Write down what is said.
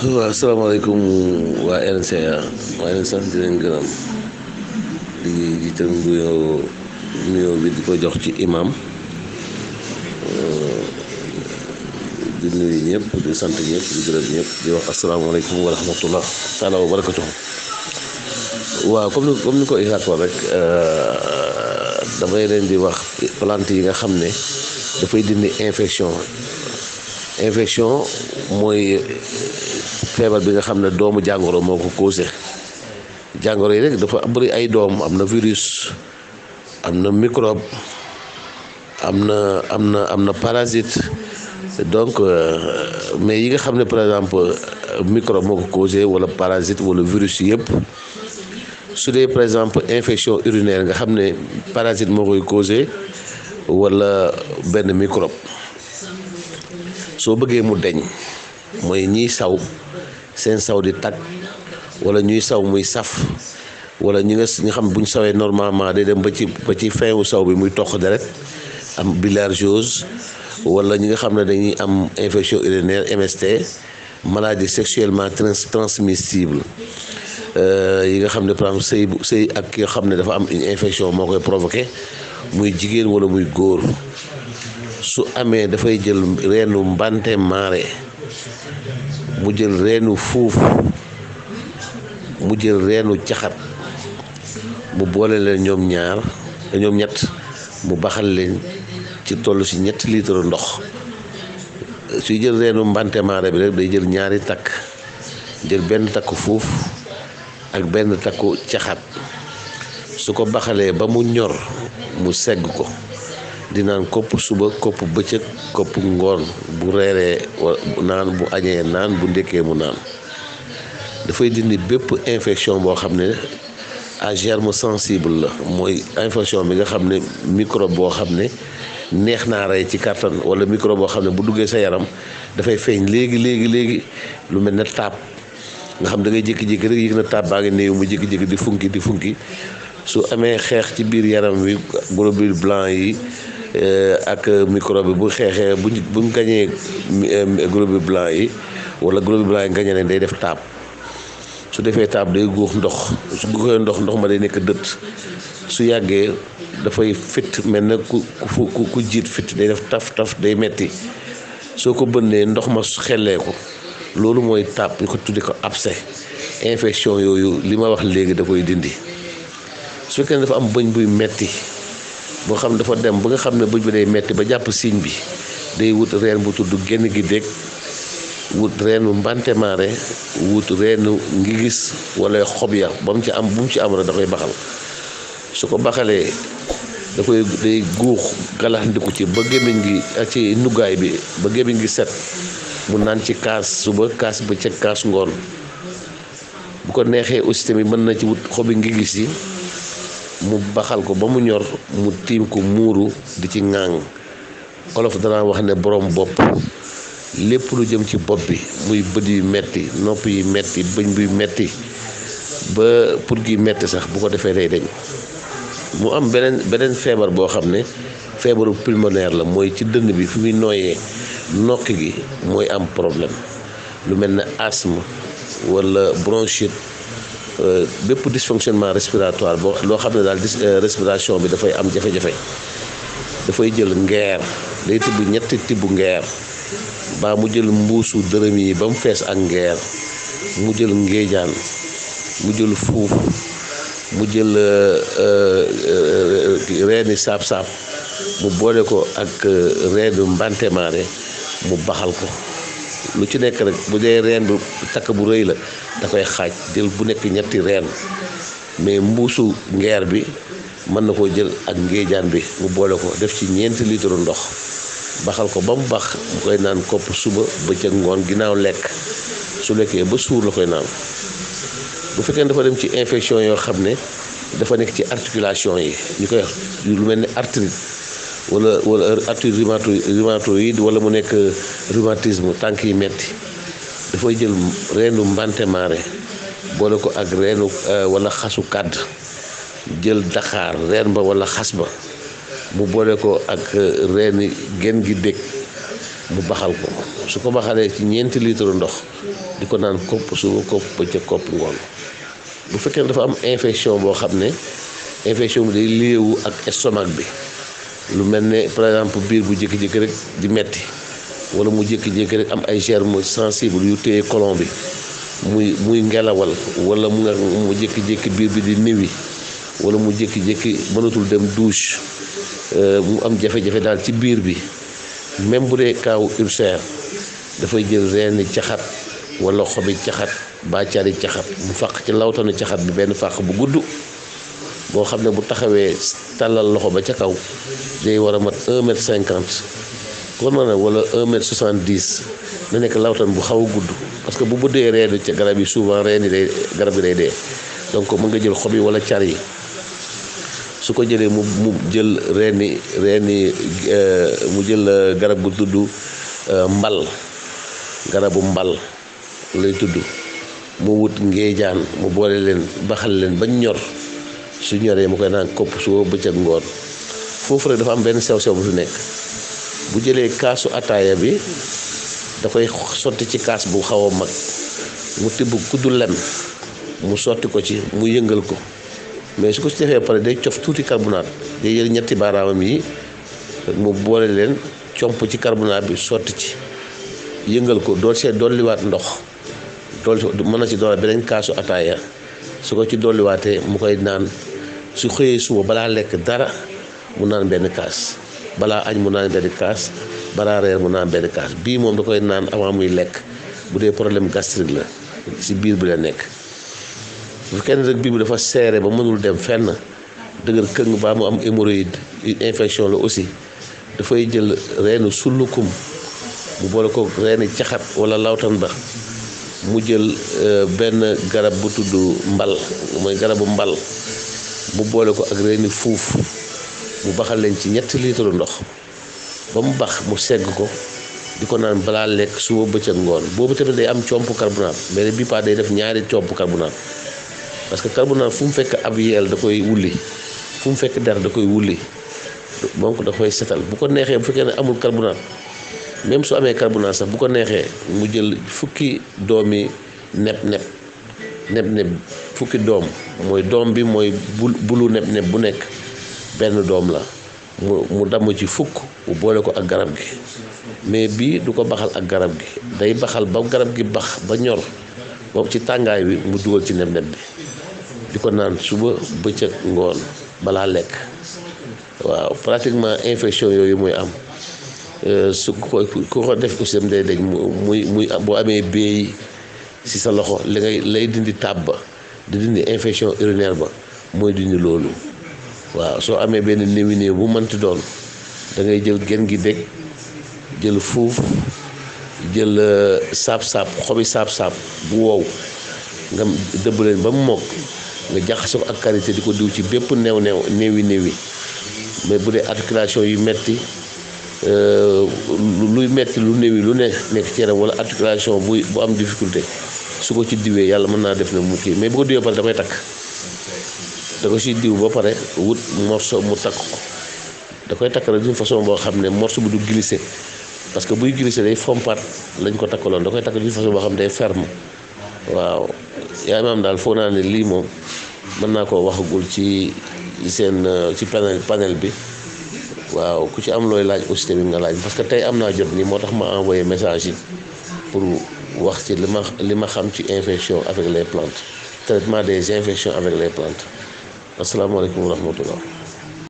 waaw asalaamaaleykum waa RNCA maa leen sant di leen gërëm di jiital nuyoo nuyoo bi di ko jox ci imam di nuyu ñëpp di sant ñëpp di gërëm ñëpp di wax asalaamaaleykum wa rahmatullah taala wa barakatuh waaw comme ni comme ni ko Ixaat wax rek damay leen di wax plante yi nga xam ne dafay dindi infection infection mooy feebar bi nga xam ne doomu jàngoro moo ko causé jàngoro yi rek dafa bëri ay doom am na virus am na microbe am na am na am na parasite donc mais yi nga xam ne par exemple microbe moo ko causé wala parasite wala virus yëpp su dee par exemple infection urinaire nga xam ne parasite moo koy causé wala benn microbe soo bëggee mu deñ mooy ñiy saw seen saw di tag wala ñuy saw muy saf wala ñi nga ñi xam buñ sawee normalement day dem ba ci ba ci fin wu saw bi muy toq deret am bilharziose wala ñi nga xam ne dañuy am infection urinaire MST maladie sexuellement transmissible yi nga xam ne par exemple sëy bu sëy ak ki nga xam ne dafa am une infection moo koy provoqué muy jigéen wala muy góor su amee dafay jël reenu mbante maare mu jël reenu fuuf mu jël reenu caxat mu boole leen ñoom ñaar ñoom ñett mu baxal leen ci toll ci ñetti litre ndox suy jël reenu mbante maare bi rek day jël ñaari takk jël benn takku fuuf ak benn takku caxat su ko baxalee ba mu ñor mu segg ko di naan kopp suba kopp bëccëg kopp ngoon bu reeree naan bu añee naan bu ndékkee mu naan dafay dindi bépp infection boo xam ne à germe sensible la mooy infection bi nga xam ne microbe boo xam ne neex naa rey ci kàttan wala microbe boo xam ne bu duggee sa yaram dafay feeñ léegi léegi léegi lu mel ne taab nga xam da ngay jékki-jékki rek yëg na taab baa ngi néew mu jékki-jékki di funki di funki su amee xeex ci biir yaram wi globules blancs yi ak microbe bi bu xeexee buñ buñ gañee globules blancs yi wala globules blancs yi gañe ne day def taab su defee taab day guux ndox su guuxee ndox ndox ma day nekk dëtt su yàggee dafay fit mel na ku ku ku jiit fit day def taf taf day metti soo ko bënnee ndox ma xellee ko loolu mooy taab ñu ko tuddi ko abcès infection yooyu li ma wax léegi da koy dindi su fekkee ne dafa am bëñ buy metti boo xam dafa dem ba nga xam ne bëñ bi day metti ba jàpp signe bi day wut reen bu tudd génn gi dégg wut reenu mbantemaare wut reenu ngi gis wala xob ya ba mu ci am bu mu ci am rek da koy baxal su ko baxalee da koy day guux galaxndiku ci ba gémmiñ gi ak ci nuggaay bi ba gémmiñ gi set mu naan ci kaas suba kaas ba ca kaas ngoon bu ko neexee aussi tamit mën na ci wut xobi ngi gis yi mu baxal ko ba mu ñor mu tiim ko muuru di ci ŋàng olof danaa wax ne borom bopp lépp lu jëm ci bopp bi muy bët yu metti nopp yi metti bëñ buy metti ba pour gi metti sax bu ko defee day dañ mu am beneen beneen feebar boo xam ne feebaru pulmonaire la mooy ci dënn bi fi muy nooyee nokk gi mooy am problème lu mel ne asthme wala bronchite bépp dysfonctionnement respiratoire boo loo xam ne daal respiration bi dafay am jafe-jafe dafay jël ngeer day tibb ñetti tibb ngeer baa mu jël mbuusu dërëm yi ba mu fees ak ngeer mu jël ngéejaan mu jël fuuf mu jël reeni saab-saab mu boole ko ak reenu mbantemaare mu baxal ko lu ci nekk rek bu dee reen bu takk bu rëy la da koy xaaj jël bu nekk ñetti reen mais mbuusu ngeer bi mën na koo jël ak ngéejaan bi mu boole ko def ci ñeenti litre ndox baxal ko ba mu bax mu koy naan kopp suba bëccëg ngoon ginnaaw lekk su lekkee ba suur la koy naan bu fekkee dafa dem ci infection yoo xam ne dafa nekk ci articulation yi ñu koy lu mel ne arthrite wala wala arthrite rhumatoïde wala mu nekk rhumatisme tànk yi metti dafay jël reenu mbante maare boole ko ak reenu wala xasu kàdd jël daxaar reen ba wala xas ba mu boole ko ak reeni gen gi dég mu baxal ko su ko baxalee ci ñeenti litre ndox di ko naan kopp suba kopp bëccëg kopp ngoon bu fekkee ne dafa am infection boo xam ne infection bi day liewu ak estomac bi lu mel ne par exemple biir bu jékki-jékki rek di metti wala mu jékki-jékki rek am ay germes sensibles yu téye colon bi muy muy ngelawal wala mu nga mu jékki-jékki biir bi di niwi wala mu jékki-jékki mënatul dem douche mu am jafe-jafe daal ci biir bi même bu dee kaaw ulcère dafay jël reeni caxat wala xobi caxat bàccaari caxat mu fàq ci lawtanu caxat bi benn fàq bu gudd boo xam ne bu taxawee tàllal loxo ba ca kaw day war a mat un mètre cinquante kon ma ne wala un mètre soixante dix na nekk lawtan bu xaw a gudd parce que bu bëddee reenu ca garab yi souvent reen yi day garab yi day dee donc mën nga jël xob yi wala car yi su ko jëlee mu mu jël reeni reeni mu jël garab gu tudd mbal garabu mbal lay tudd mu wut ngeejaan mu boole leen baxal leen bañ ñor su ñoree mu koy naan kopp suba bëccëg ngoon foofu rek dafa am benn sew sew bu fi nekk bu jëlee kaasu ataaya bi da koy sotti ci kaas bu xaw a mag mu tibb kuddu lem mu sotti ko ci mu yëngal ko mais su ko ci defee pare day cof tuuti carbonate day jël ñetti baaraamam yi mu boole leen comp ci carbonate bi sotti ci yëngal ko dool see dolliwaat ndox dool mën na ci doole beneen kaasu ataaya su ko ci dolliwaatee mu koy naan su xëyee suba balaa lekk dara mu naan benn kaas balaa añ mu naan benn kaas balaa reer mu naan benn kaas bii moom da koy naan avant muy lekk bu dee problème gastrique la ci biir bi la nekk bu kenn rek biir bi dafa seere ba mënul dem fenn dëgër këng baa mu am hémorroïde infection la aussi dafay jël reenu sullukum mu boole ko reeni caxat wala lawtan ba mu jël benn garab bu tudd mbal mooy garabu mbal mu boole ko ak reeni fuuf mu baxal leen ci ñetti litre ndox ba mu bax mu segg ko di ko naan balaa lekk suba bëccëg ngoon boobu tamit day am comp carbonate mais bi pas day def ñaari comp carbonate parce que carbonate fu mu fekk ab yeel da koy wulli fu mu fekk der da koy wulli donc da koy setal bu ko neexee bu fekkee ne amul carbonate même su amee carbonate sax bu ko neexee mu jël fukki doomi neb neb neb neb fukki doom mooy doom bi mooy bul bulu neb neb bu nekk benn doom la mu mu damm ci fukk mu boole ko ak garab gi mais bii du ko baxal ak garab gi day baxal ba garab gi bax ba ñor boobu ci tàngaay bi mu dugal ci neb neb bi di ko naan suba bëccëg ngoon balaa lekk waaw pratiquement infection yooyu muy am su ko ku ko def aussi day dañ muy muy boo amee béy ci sa loxo li ngay lay dindi tàbb ba di dindi infection urinaire ba mooy dindi loolu waaw soo amee benn néewi néew bu mënti doon da ngay jël gen gi dégg jël fuuf jël saab-saab xobi saab-saab bu wow nga dëbb leen ba mu mokk nga jaxase ko ak karité di ko diw ci bépp neew neew néewi néewi mais bu dee articulation yu metti luy metti lu néewi lu ne nekk ci yaram wala articulation bu bu am difficulté su ko ci diwee yàlla mën naa def ne mu kii mais bu ko diwee pare da koy takk da ko ci diw ba pare wut morceau mu takk ko da koy takk rek d'une façon boo xam ne morceau bi du glisser parce que buy glisser day fompat lañ ko takkaloon da koy takk d'une façon boo xam ne day ferme waaw yaa imaam daal foog naa ne lii moom mën naa koo waxagul ci seen ci panel panel bi waaw ku ci am looy laaj aussi tamit nga laaj parce que tey am naa jot nii moo tax ma envoyé message yi pour wax ci li ma li ma xam ci infection avec les plantes traitement des infections avec les plantes asalaamaaleykum wa rahmatullah